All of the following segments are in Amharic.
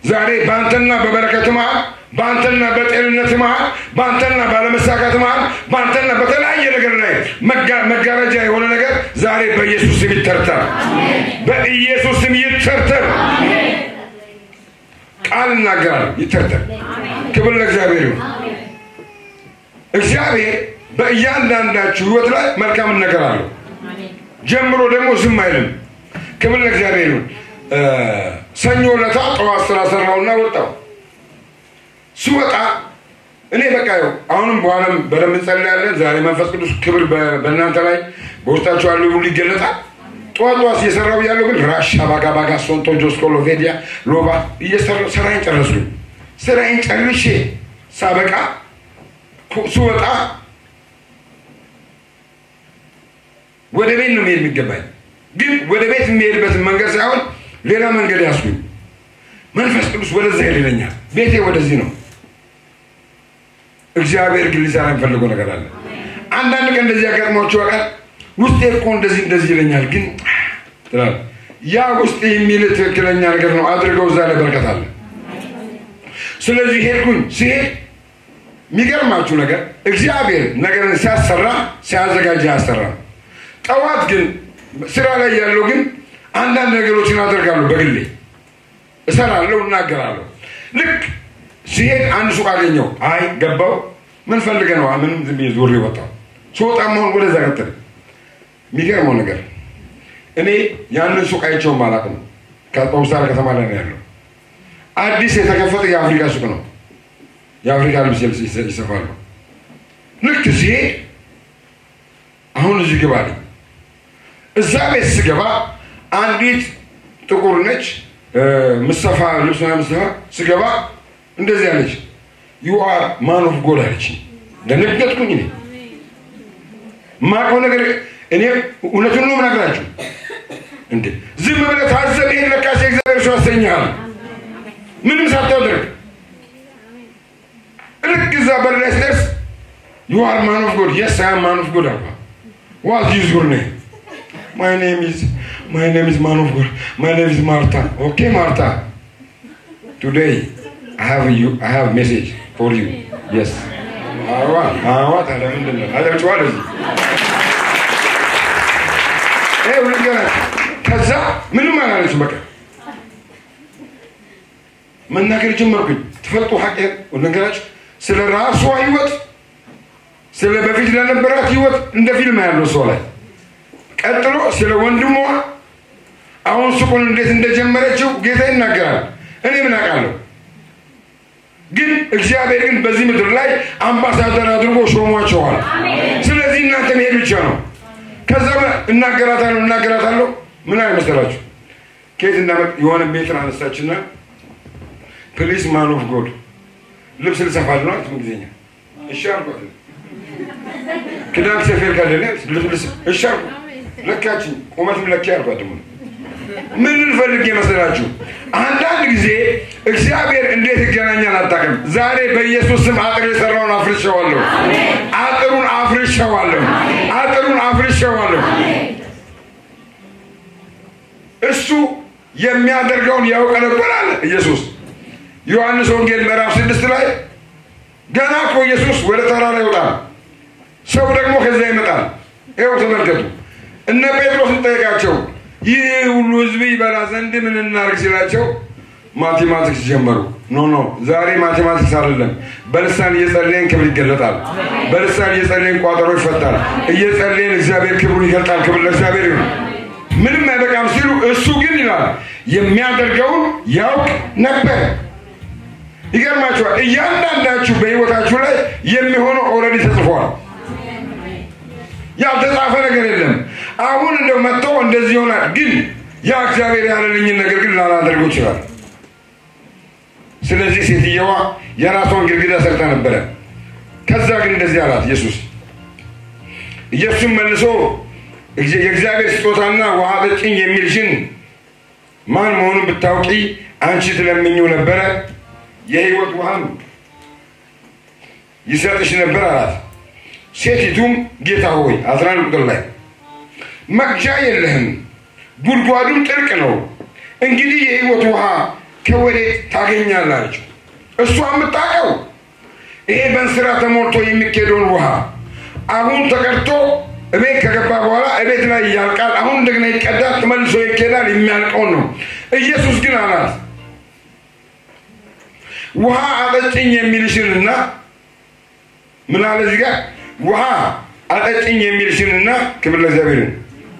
ዛሬ በአንተና በበረከት መሃል በአንተና በጤንነት መሃል በአንተና ባለመሳካት መሃል በአንተና በተለያየ ነገር ላይ መጋ- መጋረጃ የሆነ ነገር ዛሬ በኢየሱስ ስም ይተርተር በኢየሱስ ስም ይተርተር ቃል እናገራለሁ ይተርተር ክብር ለእግዚአብሔር ይሁን እግዚአብሔር በእያንዳንዳችሁ ህይወት ላይ መልካምን ነገር አለው ጀምሮ ደግሞ ዝም አይልም ክብር ለእግዚአብሔር ይሁን እ፣ ሰኞ ለታ ጠዋት ስራ ሰራውና ወጣው ሲወጣ እኔ በቃ ይኸው አሁንም በኋላም በደንብ እንጸልያለን ዛሬ መንፈስ ቅዱስ ክብር በ- በእናንተ ላይ በውስጣችሁ ያለው ሁሉ ይገለጣል ጠዋት ጠዋት እየሰራው ያለው ግን ራሻ ባጋ ባጋ ሶንቶ ጆስኮሎ ቬዲያ ሎባ እየሰራው ስራዬን ጨረስኩኝ ስራዬን ጨርሼ ሳበቃ ኩ- ስወጣ ወደ ቤት ነው መሄድ የሚገባኝ ግን ወደ ቤት የሚሄድበትን መንገድ ሳይሆን ሌላ መንገድ ያስኩኝ መንፈስ ቅዱስ ወደዛ ይልለኛል ቤቴ ወደዚህ ነው እግዚአብሔር ግን ሊሰራ የሚፈልገው ነገር አለ አንዳንድ ቀን እንደዚህ ያጋጥሟቸው ያውቃል ውስጤ እኮ እንደዚህ እንደዚህ ይለኛል ግን ትላለህ ያ ውስጥ የሚል ትክክለኛ ነገር ነው አድርገው እዛ ላይ በረከት አለ ስለዚህ ሄድኩኝ ሲሄድ የሚገርማችሁ ነገር እግዚአብሔር ነገርን ሲያሰራ ሲያዘጋጅ አያሰራም ጠዋት ግን ስራ ላይ ያለው ግን አንዳንድ ነገሮችን አደርጋለሁ በግሌ እሰራለሁ እናገራለሁ ልክ ሲሄድ አንድ ሱቅ አገኘው አይ ገባው ምን ፈልገ ነው ምንም ዝም ብዬ ዞሬ ወጣው ስወጣ መሆን ወደዛ ቀጥል የሚገርመው ነገር እኔ ያንን ሱቅ አይቼውም አላውቅም ከጦምሳር ከተማ ላይ ነው ያለው አዲስ የተከፈተ የአፍሪካ ሱቅ ነው የአፍሪካ ልብስ ይስ- ይሰፋሉ ልክ ሲሄድ አሁን እዚህ ግባ አለኝ እዛ ቤት ስገባ አንዲት ጥቁር ነች እ፣ ምሰፋ ልብስ ምናምን ምሰፋ ስገባ እንደዚህ አለች ዩ አር ማን ኦፍ ጎድ አለች ደነገጥኩኝ እኔ ማቀው ነገር እኔ እውነቱን ነው ምነግራችሁ እንዴ ዝም ብለህ ታዘብ ይሄን ለካሴ እግዚአብሔር ሰው ያሰኝሃል ምንም ሳታደርግ ልክ እዛ በር ላይ ስደርስ ዩ አር ማን ኦፍ ጎድ የስ አይ ማን ኦፍ ጎድ አልኳ ዋት ኢዝ ዩር ኔም ማይ ኔም ኢዝ ማይ ኔም ኢዝ ማን ኦፍ ጎድ ማይ ኔም ኢዝ ማርታ ኦኬ ማርታ ቱዴይ አይ ሃቭ ዩ አይ ሃቭ ሜሴጅ ፎር ዩ የስ አዋ አዋ ታዲያ ምንድን ነው አጨብጭባል እዚህ ይኸው ልንገራችሁ ከዛ ምንም አላለችም በቃ መናገር ጀመርኩኝ ትፈልጡ ሀቅ ነገራችሁ ስለ ራሷ ህይወት ስለ በፊት ለነበራት ህይወት እንደ ፊልም ያለው ሰው ላይ ቀጥሎ ስለ ወንድሟ አሁን ሱቁን እንዴት እንደጀመረችው ጌታ ይናገራል እኔ ምን አውቃለሁ ግን እግዚአብሔር ግን በዚህ ምድር ላይ አምባሳደር አድርጎ ሾሟቸዋል ስለዚህ እናንተ መሄድ ብቻ ነው ከዛ እናገራታለሁ እናገራታለሁ ምን አይመስላችሁ ከየት እንዳመጥ የሆነ ሜትር አነሳችና ፕሊስ ማን ኦፍ ጎድ ልብስ ልሰፋል ነው አልኩት እንግሊዝኛ እሺ አልኳት ክዳን ሰፌር ካለለ ልብስ እሺ አልኩ ለካችኝ ቁመትም ለኪ አልኳት ደግሞ ምን ልፈልግ የመሰላችሁ አንዳንድ ጊዜ እግዚአብሔር እንዴት ይገናኛል አታውቅም ዛሬ በኢየሱስ ስም አጥር የሰራውን አፍርሸዋለሁ አጥሩን አፍርሸዋለሁ አጥሩን አፍርሸዋለሁ እሱ የሚያደርገውን ያውቅ ነበር አለ ኢየሱስ ዮሐንስ ወንጌል ምዕራፍ ስድስት ላይ ገና እኮ ኢየሱስ ወደ ተራራ ይወጣል ሰው ደግሞ ከዚያ ይመጣል ይኸው ተመልከቱ እነ ጴጥሮስን ጠየቃቸው ይህ ሁሉ ህዝብ ይበላ ዘንድ ምን እናርግ ሲላቸው ማቴማቲክስ ጀመሩ ኖ ኖ ዛሬ ማቴማቲክስ አይደለም በልሳን እየጸለየን ክብር ይገለጣል በልሳን እየጸለየን ቋጠሮ ይፈታል እየጸለየን እግዚአብሔር ክብሩን ይገልጣል ክብር ለእግዚአብሔር ይሁን ምንም አይበቃም ሲሉ እሱ ግን ይላል የሚያደርገውን ያውቅ ነበር ይገርማችኋል እያንዳንዳችሁ በህይወታችሁ ላይ የሚሆነው ኦልሬዲ ተጽፏል ያልተጻፈ ነገር የለም አሁን እንደው መጥቶ እንደዚህ ይሆናል ግን ያ እግዚአብሔር ያለልኝን ነገር ግን ላላደርገው ይችላል ስለዚህ ሴትየዋ የራሷን ግድግዳ ሰርታ ነበረ ከዛ ግን እንደዚህ አላት ኢየሱስ ኢየሱስም መልሶ የእግዚአብሔር ስጦታና ውሃ ጠጭኝ የሚልሽን ማን መሆኑን ብታውቂ አንቺ ትለምኝው ነበረ የህይወት ውሃም ይሰጥሽ ነበር አላት ሴቲቱም ጌታ ሆይ አስራ አንድ ቁጥር ላይ መቅጃ የለህም ጉድጓዱም ጥልቅ ነው እንግዲህ የህይወት ውሃ ከወዴት ታገኛለህ አለችው። እሷ የምታውቀው ይሄ በእንስራ ተሞልቶ የሚኬደውን ውሃ አሁን ተቀድቶ እቤት ከገባ በኋላ እቤት ላይ ያልቃል። አሁን እንደገና ይቀዳል፣ ተመልሶ ይኬዳል። የሚያልቀውን ነው። ኢየሱስ ግን አላት ውሃ አጠጭኝ የሚልሽንና ምን አለ እዚህ ጋር ውሃ አጠጭኝ የሚልሽንና ክብር ለእግዚአብሔርን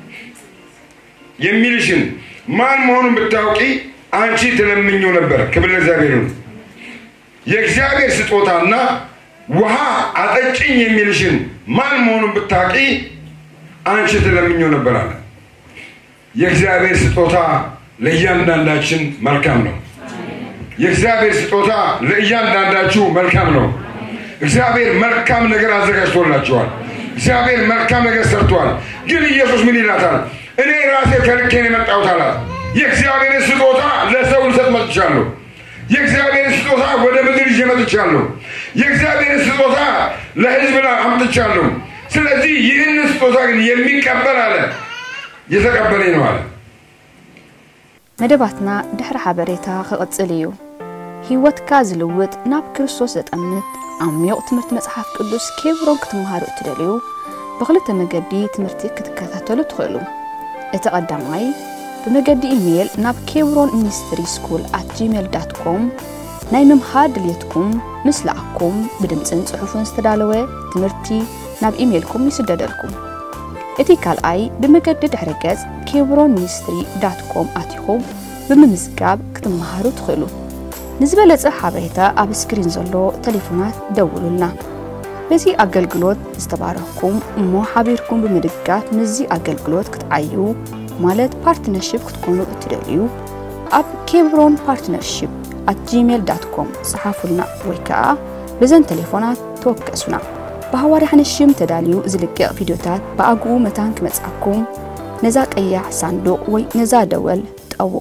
የሚልሽን ማን መሆኑን ብታውቂ አንቺ ትለምኘው ነበር። ክብር ለእግዚአብሔርን የእግዚአብሔር ስጦታና ውሃ አጠጭኝ የሚልሽን ማን መሆኑን ብታውቂ አንቺ ትለምኘው ነበር አለ። የእግዚአብሔር ስጦታ ለእያንዳንዳችን መልካም ነው። የእግዚአብሔር ስጦታ ለእያንዳንዳችሁ መልካም ነው። እግዚአብሔር መልካም ነገር አዘጋጅቶላችኋል። እግዚአብሔር መልካም ነገር ሰርቷል። ግን ኢየሱስ ምን ይላታል? እኔ ራሴ ከልኬ ነው የመጣሁት አላት። የእግዚአብሔርን ስጦታ ለሰው ልሰጥ መጥቻለሁ። የእግዚአብሔርን ስጦታ ወደ ምድር ይዤ መጥቻለሁ። የእግዚአብሔርን ስጦታ ለሕዝብ ላይ አምጥቻለሁ። ስለዚህ ይህን ስጦታ ግን የሚቀበል አለ የተቀበለኝ ነው አለ። መደባትና ድሕሪ ሓበሬታ ክቕጽል እዩ ህይወትካ ዝልውጥ ናብ ክርስቶስ ዘጠምት ዓሚቕ ትምህርቲ መፅሓፍ ቅዱስ ኬብሮን ክትመሃሩ እትደልዩ ብክልተ መገዲ ትምህርቲ ክትከታተሉ ትኽእሉ እቲ ቀዳማይ ብመገዲ ኢሜይል ናብ ኬብሮን ሚኒስትሪ ስኩል ኣት ጂሜል ዳት ኮም ናይ ምምሃር ድልየትኩም ምስ ለኣኩም ብድምፅን ጽሑፍን ዝተዳለወ ትምህርቲ ናብ ኢሜይልኩም ይስደደልኩም እቲ ካልኣይ ብመገዲ ድሕረ ገጽ ኬብሮን ሚኒስትሪ ዳት ኮም ኣትኹም ብምምዝጋብ ክትመሃሩ ትኽእሉ ንዝበለጸ ሓበሬታ ኣብ ስክሪን ዘሎ ቴሌፎናት ደውሉልና በዚ ኣገልግሎት ዝተባረኽኩም እሞ ሓቢርኩም ብምድጋፍ ምዚ ኣገልግሎት ክትዓዩ ማለት ፓርትነርሽፕ ክትኮኑ እትደልዩ ኣብ ኬብሮን ፓርትነርሽፕ ኣት ጂሜል ዳት ኮም ጽሓፉልና ወይ ከዓ ብዘን ቴሌፎናት ተወከሱና ብሃዋርያ ሽም ተዳልዩ ዝልቅቕ ቪድዮታት ብኣግኡ መታን ክመጽኣኩም ነዛ ቀያሕ ሳንዱቕ ወይ ነዛ ደወል ጠውቑ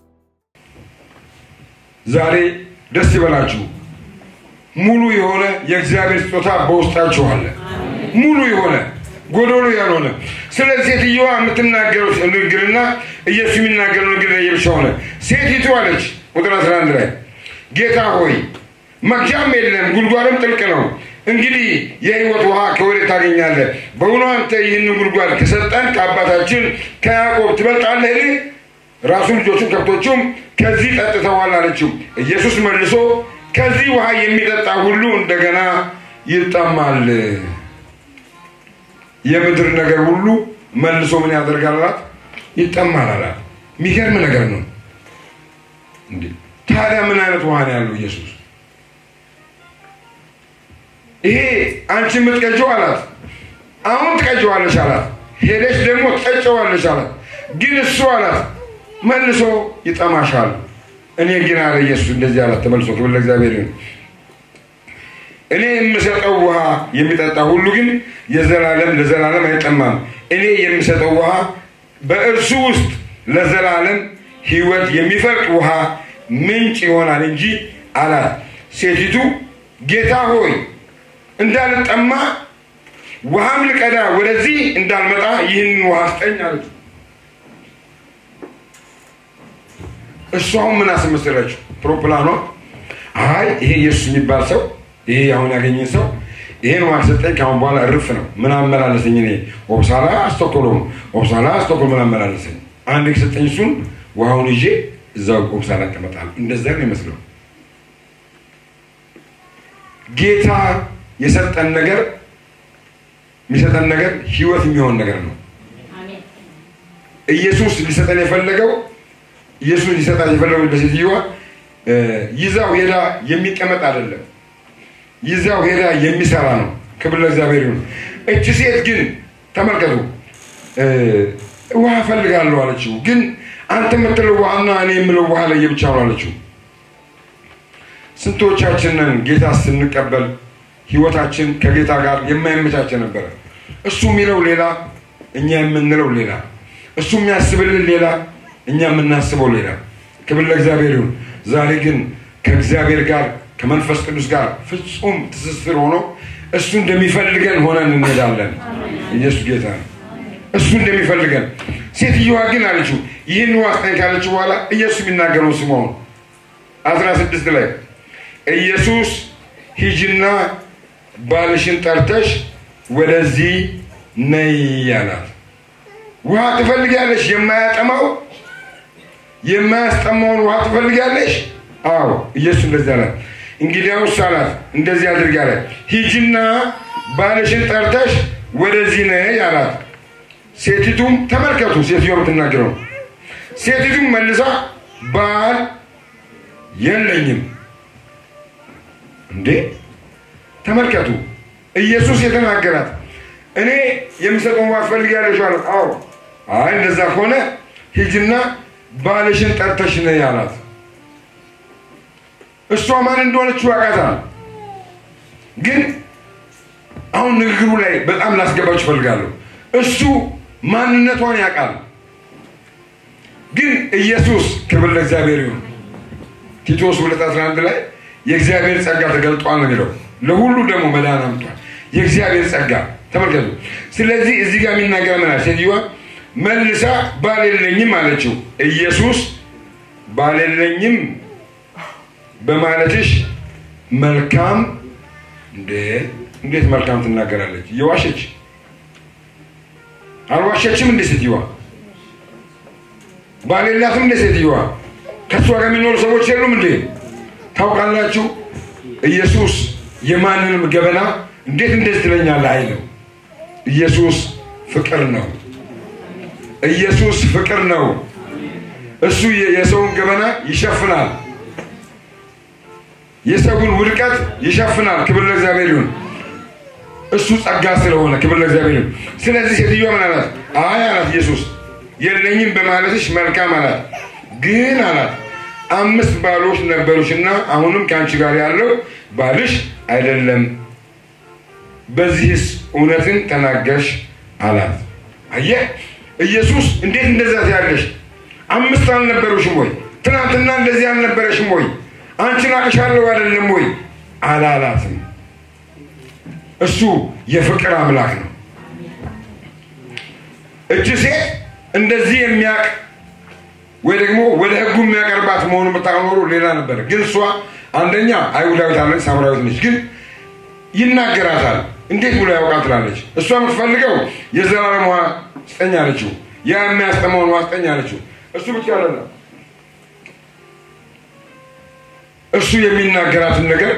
ዛሬ ደስ ይበላችሁ። ሙሉ የሆነ የእግዚአብሔር ስጦታ በውስጣችሁ አለ። ሙሉ የሆነ ጎዶሎ ያልሆነ። ስለ ሴትየዋ የምትናገረው ንግግርና ኢየሱስ የሚናገረው ንግግር ለየብቻ ሆነ። ሴቲቱ አለች ቁጥር 11 ላይ ጌታ ሆይ መግጃም የለም፣ ጉድጓድም ጥልቅ ነው። እንግዲህ የሕይወት ውሃ ከወዴት ታገኛለህ? በእውኑ አንተ ይህንን ጉድጓድ ከሰጠን ከአባታችን ከያዕቆብ ትበልጣለህን? ራሱም ልጆቹም ከብቶቹም ከዚህ ጠጥተዋል አለችው። ኢየሱስ መልሶ ከዚህ ውሃ የሚጠጣ ሁሉ እንደገና ይጠማል። የምድር ነገር ሁሉ መልሶ ምን ያደርጋል አላት? ይጠማል አላት። የሚገርም ነገር ነው። እንዴ ታዲያ ምን አይነት ውሃ ነው ያለው ኢየሱስ? ይሄ አንቺ የምትቀጀው አላት። አሁን ትቀጀዋለች አላት። ሄደች ደግሞ ትጠጨዋለች አላት። ግን እሱ አላት መልሶ ይጠማሻል። እኔ ግን አለ ኢየሱስ እንደዚህ አላት። ተመልሶ ክብር ለእግዚአብሔር ይሁን። እኔ የምሰጠው ውሃ የሚጠጣ ሁሉ ግን የዘላለም ለዘላለም አይጠማም። እኔ የምሰጠው ውሃ በእርሱ ውስጥ ለዘላለም ሕይወት የሚፈልቅ ውሃ ምንጭ ይሆናል እንጂ አላት። ሴቲቱ ጌታ ሆይ እንዳልጠማ ውሃም ልቀዳ ወደዚህ እንዳልመጣ ይህንን ውሃ ስጠኝ አለች። እሱ አሁን ምን አስመሰለችው? ፕሮፕላኗ አይ ይሄ ኢየሱስ የሚባል ሰው ይሄ አሁን ያገኘኝ ሰው ይሄን ውሃ ሰጠኝ፣ ከአሁን በኋላ እርፍ ነው። ምን አመላለሰኝ? እኔ ኦብሳላ አስተኮሎም ኦብሳላ አስተኮል ምን አመላለሰኝ? አንድ የሰጠኝ እሱን ውሃውን ይዤ እዛው ኦብሳላ እቀመጣለሁ። እንደዛ ነው ይመስለው። ጌታ የሰጠን ነገር የሚሰጠን ነገር ህይወት የሚሆን ነገር ነው። ኢየሱስ ሊሰጠን የፈለገው ኢየሱስ ሊሰጣት የፈለገው ለሴትዮዋ ይዛው ሄዳ የሚቀመጥ አይደለም። ይዛው ሄዳ የሚሰራ ነው። ክብር ለእግዚአብሔር ይሁን። እቺ ሴት ግን ተመልከቱ፣ ውሃ ፈልጋለሁ አለችው። ግን አንተ የምትለው ውሃና እኔ የምለው ውሃ ለየብቻ ነው አለችው። ስንቶቻችንን ጌታ ስንቀበል ህይወታችን ከጌታ ጋር የማይመቻቸ ነበረ። እሱ የሚለው ሌላ፣ እኛ የምንለው ሌላ። እሱ የሚያስብልን ሌላ፣ እኛ የምናስበው ሌላ። ክብር ለእግዚአብሔር ይሁን። ዛሬ ግን ከእግዚአብሔር ጋር ከመንፈስ ቅዱስ ጋር ፍጹም ትስስር ሆኖ እሱ እንደሚፈልገን ሆነን እንሄዳለን። ኢየሱስ ጌታ ነው። እሱ እንደሚፈልገን። ሴትዮዋ ግን አለችው ይህን ውሃ ስጠኝ ካለችው በኋላ ኢየሱስ የሚናገረው ስምዖን አስራ ስድስት ላይ ኢየሱስ ሂጂና ባልሽን ጠርተሽ ወደዚህ ነይ አላት። ውሃ ትፈልጊያለሽ? የማያጠማው የማያስጠማውን ውሃ ትፈልጊያለሽ? አዎ። ኢየሱስ እንደዚህ አላት። እንግዲያውስ አላት እንደዚህ አድርጊ አላት። ሂጂና ባልሽን ጠርተሽ ወደዚህ ነይ አላት። ሴቲቱም ተመልከቱ፣ ሴትዮ የምትናገረው ሴቲቱም መልሳ ባል የለኝም። እንዴ ተመልከቱ፣ ኢየሱስ የተናገራት እኔ የምሰጠውን ውሃ ትፈልጊያለሽ አላት። አዎ። አይ እንደዛ ከሆነ ሂጂና ባልሽን ጠርተሽ ነይ አላት። እሷ ማን እንደሆነች ያውቃታል። ግን አሁን ንግግሩ ላይ በጣም ላስገባችሁ እፈልጋለሁ። እሱ ማንነቷን ያውቃል። ግን ኢየሱስ ክብር ለእግዚአብሔር ይሁን። ቲቶስ ሁለት አስራ አንድ ላይ የእግዚአብሔር ጸጋ ተገልጧል ነው የሚለው። ለሁሉ ደግሞ መዳን አምጧል። የእግዚአብሔር ጸጋ ተመልከቱ። ስለዚህ እዚህ ጋር የሚናገር ምናል ሴትዮዋ መልሳ ባል የለኝም አለችው። ኢየሱስ ባል የለኝም በማለትሽ መልካም እንዴ! እንዴት መልካም ትናገራለች? እየዋሸች አልዋሸችም እንዴ ሴትዮዋ? ባል የላትም እንዴ ሴትዮዋ? ከእሷ ጋር የሚኖሩ ሰዎች የሉም እንዴ? ታውቃላችሁ፣ ኢየሱስ የማንንም ገበና እንዴት እንደዚህ ትለኛለህ አይልም። ኢየሱስ ፍቅር ነው። ኢየሱስ ፍቅር ነው። እሱ የሰውን ገበና ይሸፍናል። የሰውን ውድቀት ይሸፍናል። ክብር ለእግዚአብሔር ይሁን። እሱ ጸጋ ስለሆነ ክብር ለእግዚአብሔር ይሁን። ስለዚህ ሴትዮዋ ምን አላት? አይ አላት ኢየሱስ የለኝም በማለትሽ መልካም አላት። ግን አላት አምስት ባሎች ነበሩሽና አሁንም ከአንቺ ጋር ያለው ባልሽ አይደለም። በዚህስ እውነትን ተናገርሽ አላት። አየህ ኢየሱስ እንዴት እንደዛ ያለሽ አምስት አልነበሩሽም ወይ? ትናንትና እንደዚህ አልነበረሽም ወይ? አንቺን አቅሻለሁ አይደለም ወይ አላላትም። እሱ የፍቅር አምላክ ነው። እች ሴት እንደዚህ የሚያቅ ወይ ደግሞ ወደ ሕጉ የሚያቀርባት መሆኑን ብታኖሩ ሌላ ነበር። ግን እሷ አንደኛ አይሁዳዊት አለች፣ ሳምራዊት ነች። ግን ይናገራታል። እንዴት ብሎ ያውቃል ትላለች። እሷ የምትፈልገው የዘላለም ውሃ ስጠኝ አለችው። ያ የሚያስጠማውን ውሃ ስጠኝ አለችው። እሱ ብቻ አይደለም እሱ የሚናገራትን ነገር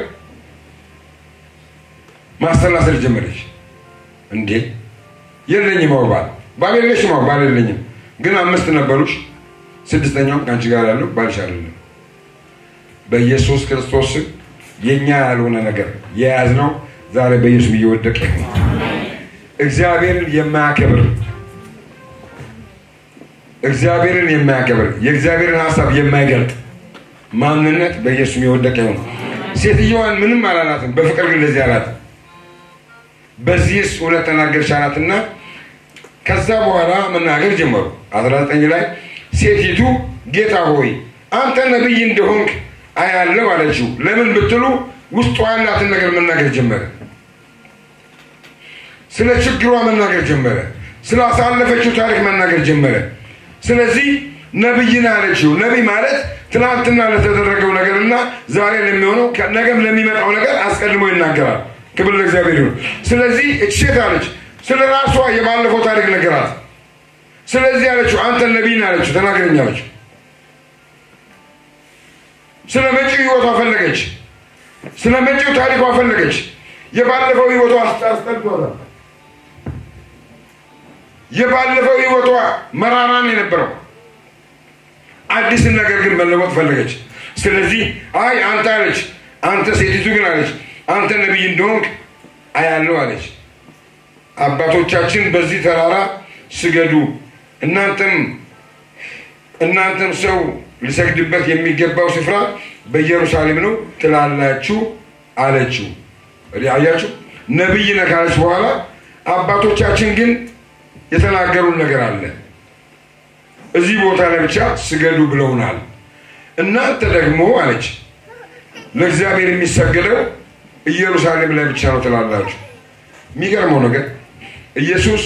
ማሰላሰል ጀመረች። እንዴ የለኝም አዎ ባል ባል የለሽም አዎ ባል የለኝም፣ ግን አምስት ነበሩሽ፣ ስድስተኛውም ከአንቺ ጋር ያለው ባልሽ አይደለም። በኢየሱስ ክርስቶስ ስም የእኛ ያልሆነ ነገር የያዝነው ዛሬ በኢየሱስ እየወደቀ ይሁን። እግዚአብሔርን የማያከብር እግዚአብሔርን የማያከብር የእግዚአብሔርን ሀሳብ የማይገልጥ ማንነት በኢየሱስ የወደቀ ይሁን። ሴትዮዋን ምንም አላላትም፣ በፍቅር ግን እንደዚህ አላት። በዚህስ እውነት ተናገርሽ አላትና ከዛ በኋላ መናገር ጀመሩ። 19 ላይ ሴቲቱ ጌታ ሆይ አንተ ነቢይ እንደሆንክ አያለው አለችው። ለምን ብትሉ ውስጧ ያላትን ነገር መናገር ጀመረ። ስለ ችግሯ መናገር ጀመረ። ስላሳለፈችው ታሪክ መናገር ጀመረ። ስለዚህ ነቢይ ነህ አለችው። ነቢይ ማለት ትናንትና ለተደረገው ነገርና ዛሬ ለሚሆነው ነገም ለሚመጣው ነገር አስቀድሞ ይናገራል። ክብር ለእግዚአብሔር ይሁን። ስለዚህ እች ሴት አለች ስለ ራሷ የባለፈው ታሪክ ነገራት። ስለዚህ አለችው አንተ ነቢይ ነህ አለችው። ተናገረኝ አለችው። ስለ መጪው ህይወቷ ፈለገች። ስለ መጪው ታሪኳ ፈለገች። የባለፈው ህይወቷ አስጠልቷታል። የባለፈው ህይወቷ መራራ ነው የነበረው። አዲስን ነገር ግን መለወጥ ፈለገች። ስለዚህ አይ አንተ አለች አንተ ሴቲቱ ግን አለች አንተ ነቢይ እንደሆንክ አያለው አለች። አባቶቻችን በዚህ ተራራ ስገዱ፣ እናንተም እናንተም ሰው ሊሰግድበት የሚገባው ስፍራ በኢየሩሳሌም ነው ትላላችሁ አለችው። አያችሁ፣ ነቢይ ነህ ካለች በኋላ አባቶቻችን ግን የተናገሩን ነገር አለ። እዚህ ቦታ ላይ ብቻ ስገዱ ብለውናል። እናንተ ደግሞ አለች ለእግዚአብሔር የሚሰገደው ኢየሩሳሌም ላይ ብቻ ነው ትላላችሁ። የሚገርመው ነገር ኢየሱስ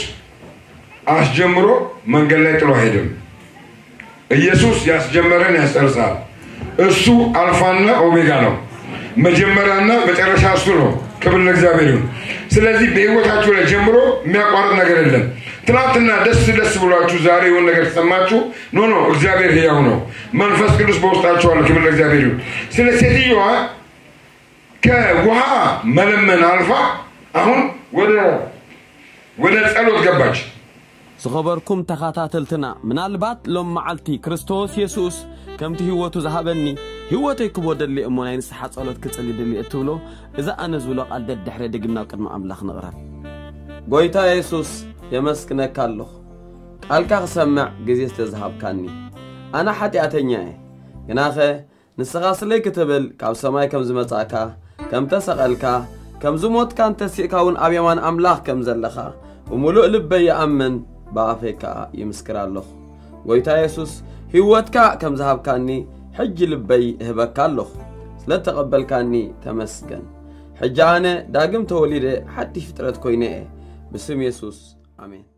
አስጀምሮ መንገድ ላይ ጥሎ አይሄድም። ኢየሱስ ያስጀመረን ያስጨርሳል። እሱ አልፋና ኦሜጋ ነው። መጀመሪያና መጨረሻ እሱ ነው። ክብር ለእግዚአብሔር ይሁን። ስለዚህ በህይወታችሁ ላይ ጀምሮ የሚያቋርጥ ነገር የለም። ትናንትና ደስ ደስ ብሏችሁ ዛሬ የሆነ ነገር ተሰማችሁ፣ ኖ ኖ፣ እግዚአብሔር ህያው ነው። መንፈስ ቅዱስ በውስጣችሁ አለ። ክብር ለእግዚአብሔር ይሁን። ስለ ሴትዮዋ ከውሃ መለመን አልፋ አሁን ወደ ወደ ጸሎት ገባች። ዝኸበርኩም ተኸታተልትና ምናልባት ሎም መዓልቲ ክርስቶስ የሱስ ከምቲ ህይወቱ ዝሃበኒ ህይወተይ ክቦ ደሊ እሞ ናይ ንስሓ ጸሎት ክጽሊ ድሊ እትብሎ እዛ ኣነ ዝብሎ ቓል ደድሕረ ድግምና ኣብ ቅድሚ ኣምላኽ ንቕረብ ጐይታ የሱስ የመስክነካ ኣለኹ ቃልካ ክሰምዕ ግዜ ስለ ዝሃብካኒ ኣነ ሓጢኣተኛ እየ ግናኸ ንስኻ ስለይ ክትብል ካብ ሰማይ ከም ዝመጻእካ ከም ተሰቐልካ ከም ዝሞትካን ተሲእካ እውን ኣብ የማን ኣምላኽ ከም ዘለኻ ብምሉእ ልበይ ይኣምን ብኣፈይ ከዓ ይምስክር ኣለኹ ጐይታ የሱስ ህይወትካ ከም ዝሃብካኒ ሕጂ ልበይ እህበካ ኣለኹ ስለ ተቐበልካኒ ተመስገን ሕጂ ኣነ ዳግም ተወሊደ ሓድሽ ፍጥረት ኮይነ እየ ብስም የሱስ ኣሜን